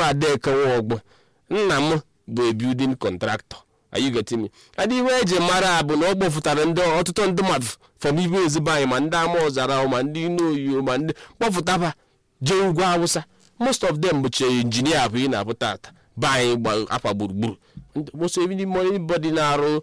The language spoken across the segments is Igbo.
afọ adeke nwa ọgbọ nna m bụ a building contractor are you getting me adị iwe eji mara bụ na ọ kpọfụtara ndị ọtụtụ ndị mmadụ fọm ibe ezigbo anyị ma ndị ama ọzara ma ndị inoyiyo ma ndị kpọfụtaba jee ugwu awụsa most of them bụcha injinia bụ ị na-abụ tata be anyị gba akwa gburugburu most everybody na-arụ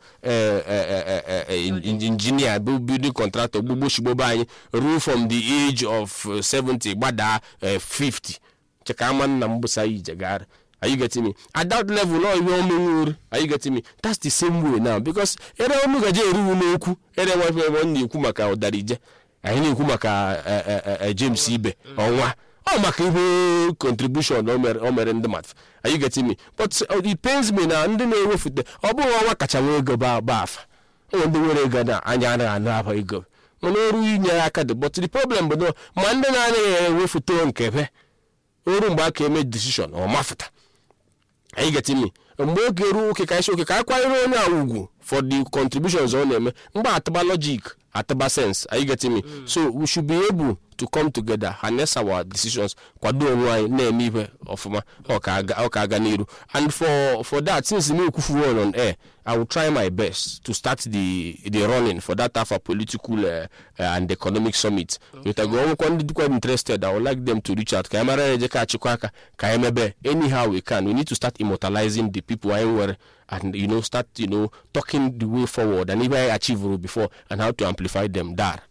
injinia bụ building contractor gbugbo shigbo be anyị ruo from the age of 70 gbadaa 50 cheka ama nna m bụsa ijegara are you getting me at that level no ihe omenwuru are you getting me that's the same way now because ere ọnụ gaje eruwu n'okwu ere nwefe ebe ọ na-ekwu maka ọdarije anyị na-ekwu maka james ibe ọnwa ọ maka ihe contribution o mere ndị mmadụ are you getting me but it pains me na ndị na-ewefute ọ bụghị ọnwa kacha nwee ego ba afa onwe ndị nwere ego na anya anaghị anụ aba ego mana oru inye aka dị but the problem bụ na ma ndị na-anaghị ewefute nke be oru mgbe aka eme decision ọ mafụta anyị getting me mgbe oge ruo oke ka isi oke ka akwanyere onye a ugwu for the contributions ọ na-eme mgbe atụba logic atụba sense are you getting me so we should be able to come together harness our decisions kwado onwe anyị na-eme ihe ọfụma ọ ka aga n'iru and for for that since me ekwufuo on air i will try my best to start the the running for that half a political uh, uh, and economic summit wetago ọnwụkwa ndị dịkwa interested i would like them to reach out ka anyị mara na eje ka achịkwa aka ka anyị mebe anyhow we can we need to start immortalizing the people anyị nwere and you know start you know talking the way forward and ihe anyị achieved before and how to amplify them dar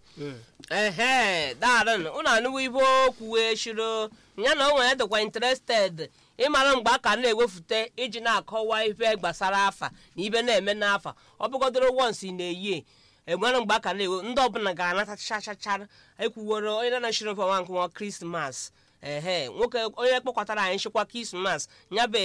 ehe darịn ụnụ anụwo ibe okwu wee shiro ya na o nwere dịkwa interested ịmara mgbe a ka na-ewefute iji na-akọwa ife gbasara afa na ibe na-eme n'afa ọ bụgodoro wons na-eyi enwere mgbe a ka na-ewe ndị ọbụla ga-anata chachachara ekwuworo onye na-anachiri mfe nwa nkwụnwa krismas ehe nwoke onye kpọkọtara anyị nchekwa krismas ya bụ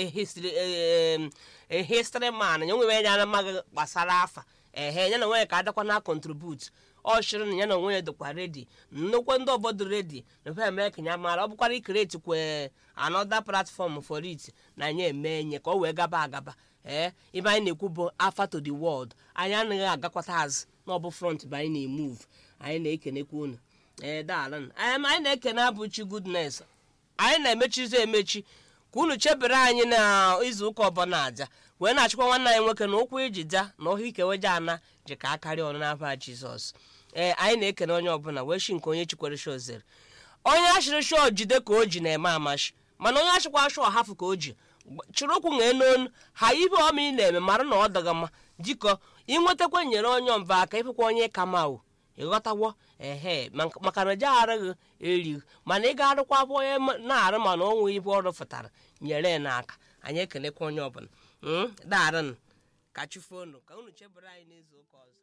ehistri man ya nwere ya amaghị gbasara afa ehe ya na nwunye ka adakwa na kontribut ọ chịrị na ya na onwe ya dịkwa redi nnukwu ndị obodo redi na fe eme ka ya mara ọ bụkwara ikreti kwe anoda platform for it na anyị eme enye ka ọ wee gaba agaba ee ibe anyị na-ekwu bụ afa to the world anyị anaghị agakwata azụ na ọ bụ front bụ anyị na-emove anyị na-ekenekwa unu ee daalụ anyị na-ekene abụchi goodness anyị na-emechizi emechi ka unu chebere anyị na izu ụka ọbụla aja wee na-achịkwa nwanne anyị nwoke na ụkwụ iji ja na ọhụ ikeweje ana ji ka akarịa ọnụ n'afa jizọs ee anyị na-ekene onye ọbụla wee shi nke onye chikwere shọ zere onye achịrị shọ jide ka o ji na-eme amashi mana onye achịkwa shọ hafụ ka o ji chịrị ụkwụ nwee n'onu ha ibe ọma ị na-eme mara na ọ dọga mma jikọ ịnwetakwa nyere onye mba aka ịfụkwa onye ka ma o ịghọtawo ehe maka na je arụghị erighị mana ị ga-arụkwa afọ onye na-arụ mana onwe ibe ọrụ fụtara nyere ya n'aka anyị ekelekwa onye ọbụla daarịnụ ka chifonu ka unu chebere anyị n'izu ụka ọzọ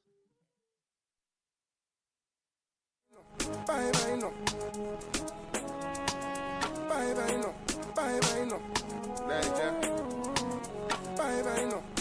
Bye bye no. Bye bye no. Bye bye no. Bye bye no.